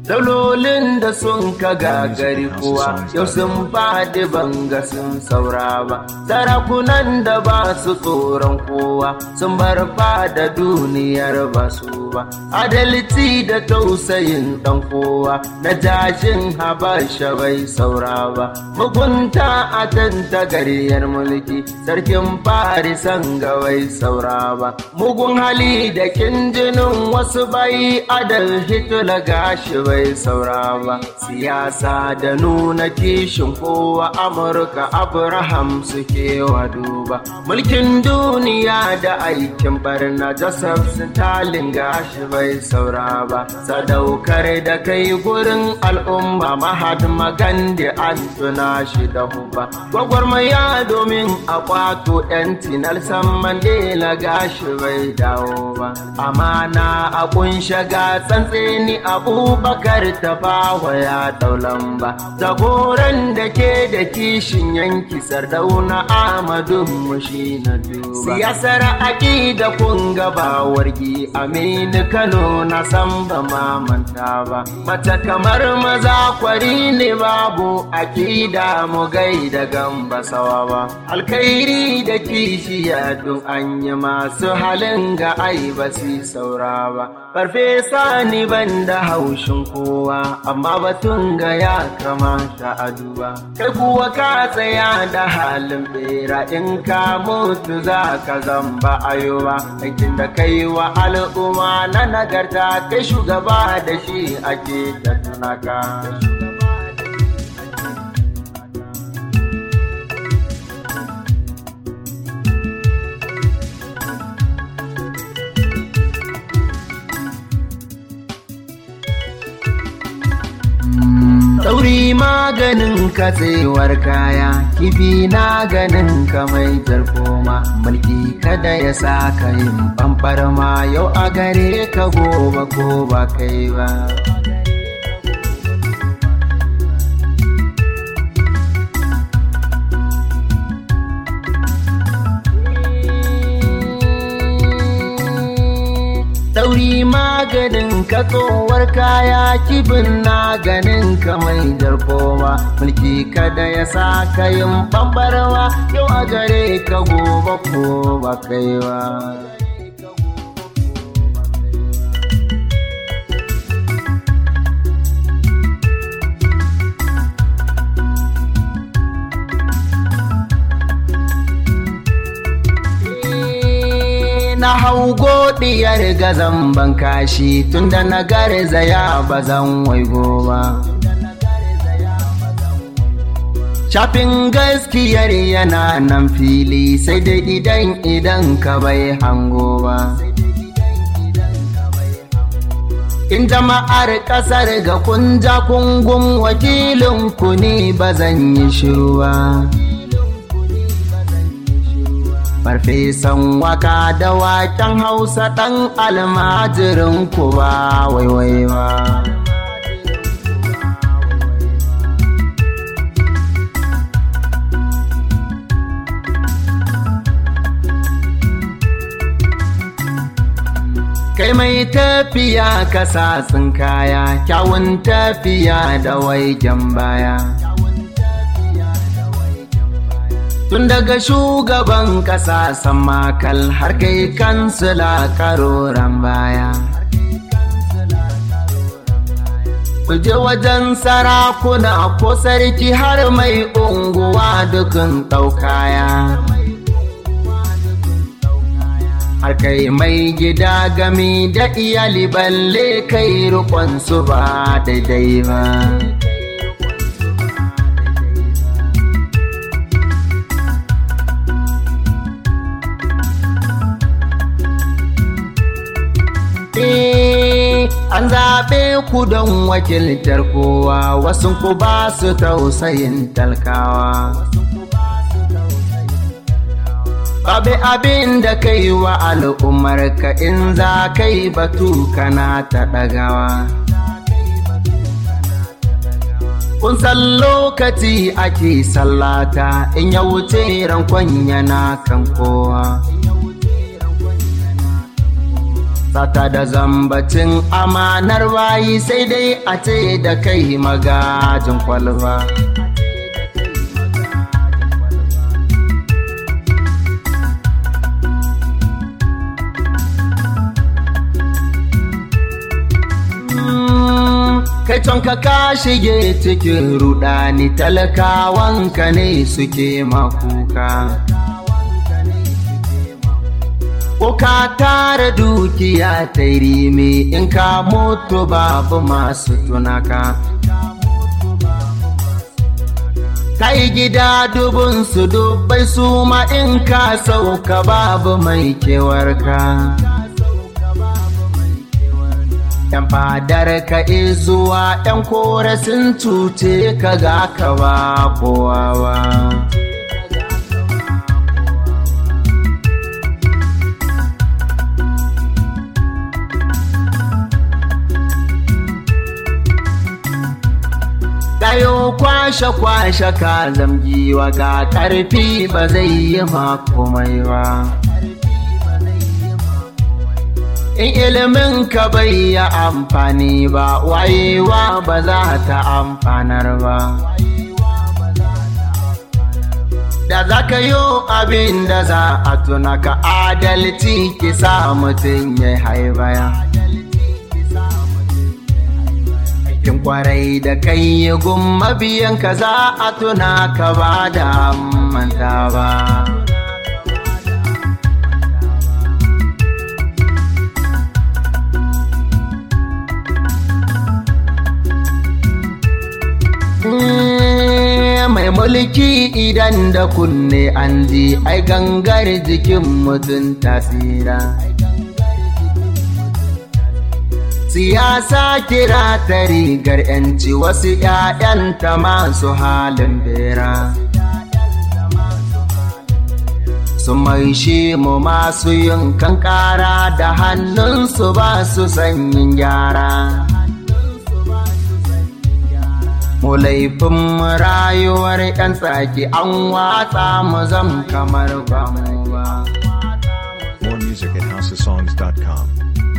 Daulolin da sun ka gagari kuwa yau sun faɗi banga sun saura ba. Sarakunan da ba su tsoron kowa sun bar fada duniyar ba su ba. Adalci da tausayin ɗan kowa na jajin habasha bai saura ba. Mugunta a tantagaryar mulki sarkin farisan ga bai saura ba. Mugun hali da kinjinin wasu bai adal hitula gashi bai saura ba siyasa da nuna kishin kowa amurka abraham suke wa duba mulkin duniya da aikin barna joseph stalin gashi bai saura ba sadaukar da kai gurin al'umma mahatma gandhi an tuna shi da huba gwagwarmaya domin a kwato yanci nelson mandela gashi bai dawo ba amana a kunshe ga tsantseni abubakar ta bawa ya daulan ba jagoran da ke da kishin yanki sardauna amadu mushi na duba siyasar aƙida kun gaba wargi aminu kano na san ba mamanta ba mace kamar maza kwari ne babu aƙida mu gaida gamba sawa ba alkhairi da kishiya duk an yi masu halin ga ai ba su saura ba farfesa ni ban da haushin kowa amma batun ga ya kamata a duba kai kuwa ka tsaya da halin bera in ka mutu za ka zamba ayoba aikin da kai wa al'umma na nagarta kai shugaba da shi ake ta tunaka Sauri maganin katsewar kaya, kifi na ganin ka mai jarkoma, mulki kada ya sa ka yin ma yau a gare ka gobe ko ba kai ba. Sauri maganin ka tsohuwar kaya kibin na ganin ka mai jarkoma mulki kada ya sa ka yin bambarwa yau a gare ka gobe ko ba kai ba. na hau godiyar gazan ban kashi tunda na garzaya ba zan waigo ba. Shafin gaskiyar yana nan fili sai dai idan idan ka bai hango ba. In jama'ar ƙasar ga kunja kungun wakilin ku ne ba zan yi shiru ba. Farfesan waka da waken hausa ɗan almajirin ku ba waiwai ba. Kai mai tafiya kasa kaya, kyawun tafiya da waigen baya. Tun daga shugaban ƙasa makal har kai kansila karoran baya. Kuje wajen sarakuna ko sarki har mai unguwa dukun ɗaukaya. Har kai mai gida gami da iyali balle kai su ba daidai ba. an zaɓe ku don wakiltar kowa wasu ku ba su tausayin talkawa. Babu abin da kai wa al'ummar ka in za kai batu kana ta ɗagawa. Kun san lokaci ake sallata in ya wuce rankon yana kan kowa. Sata da zambacin amanar bayi sai dai a ce da kai magajin kwalba. kai can ka ka shige cikin rudani talakawanka ne suke makuka ko ka tara dukiya ta rime in ka mutu babu masu tunaka kai gida dubun su dubbai su ma in ka sauka babu mai kewarka ‘Yan fadar ka zuwa ‘yan kore sun cuce ka ga ka ba kowa ba. Ɗayo kwashe-kwashe ka zamgiwa ga ƙarfi ba zai yi ma komai ba. in ilimin ka bai yi amfani ba wayewa ba za ta amfanar ba da za ka yi abin da za a tuna ka adalci ki sa mutum ya haibaya aikin kwarai da kai yi gumma biyan ka za a tuna ka ba da manta ba mai mulki idan da kunne an ji ai gangar jikin mutum tasira siyasa kira ta rigar yanci wasu ‘ya'yanta masu halin bera su mai shi mu masu yin kankara da hannunsu ba su sanyin gyara mu laifin rayuwar 'yan tsaki an watsa mu zam kamar ba mu ba. More music at houseofsongs.com.